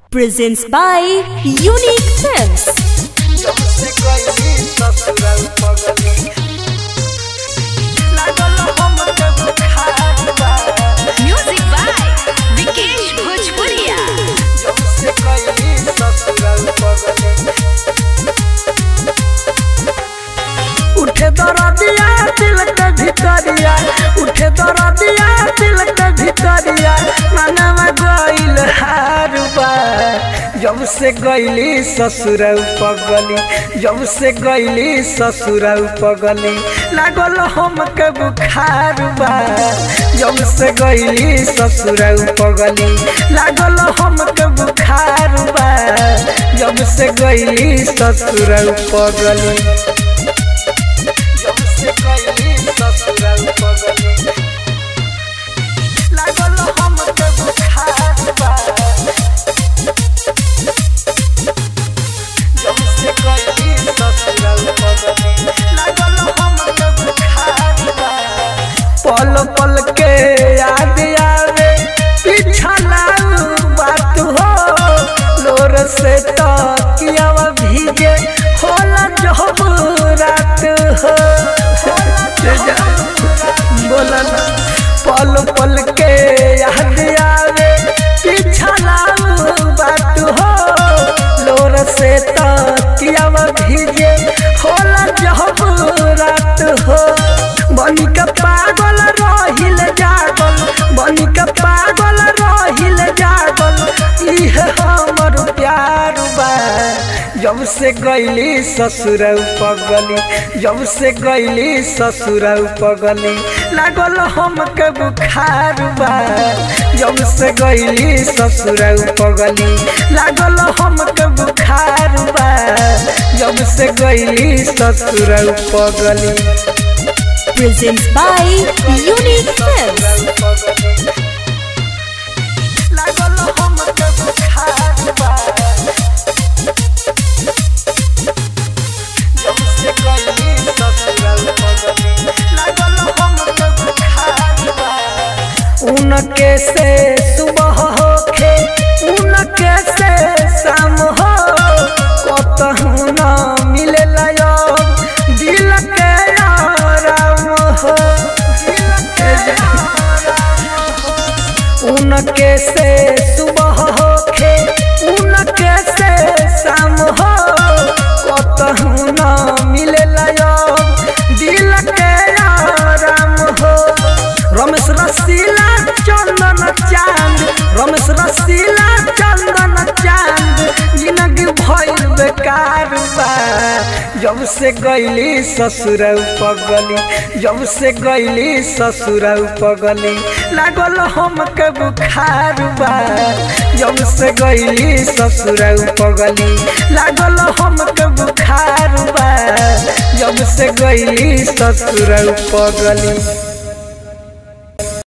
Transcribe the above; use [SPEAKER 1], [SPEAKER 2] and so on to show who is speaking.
[SPEAKER 1] presents by Unique Films. Music by Vikesh Bhojpuria.
[SPEAKER 2] उठे दरदिया दिल के भितरिया उठे दरदिया दिल के भितरिया मनवा गइल हारुबा जब से गइली ससुर पगली जब से गइली ससुर पगली लागल हमके बुखार बा जब से गइली ससुर पगली लागल हमके बुखार बा जब से गइली ससुर पगली जब से गइली ससुराल पगली लागल हमके बुखार बा जब से गइली ससुराल पगली लागल हमके बुखार बा पल पल के याद आवे पिछला बात हो लोर से तकियावा भीगे होला जब रात हो बोला ना पल पल के याद आवे पिछला बात हो लोर से तकियावा भीगे होला जब रात हो बनी के पागल रहिल जागल बनी के पागल रहिल जागल इह हमर प्यार बा जब से गइली ससुर पगली जब से गइली ससुर पगली लागल हमके बुखार बा जब से गइली ससुर पगली लागल हमके बुखार बा जब से गइली ससुर पगली
[SPEAKER 1] Presents by Unique Films.
[SPEAKER 2] लागल हमके बुखार बा जब से गइली ससुराल पगली लागल हमके बुखार बा उनके से सुबह होखे उनके से शाम हो कतहु न मिलेला अब दिल के आराम हो दिल के उनके से सुबह होखे उनके से शाम हो कतहु न मिलेला अब दिल के आराम हो रमेश रसीला चंदन चांद रमेश रसीला चंदन चांद जिंदगी भइल बेकार बा जब से गइली ससुर पगली जब से गइली ससुर पगली लागल हमके बुखार बा जब से गइली ससुर पगली लागल हमके बुखार बा जब से गइली ससुर पगली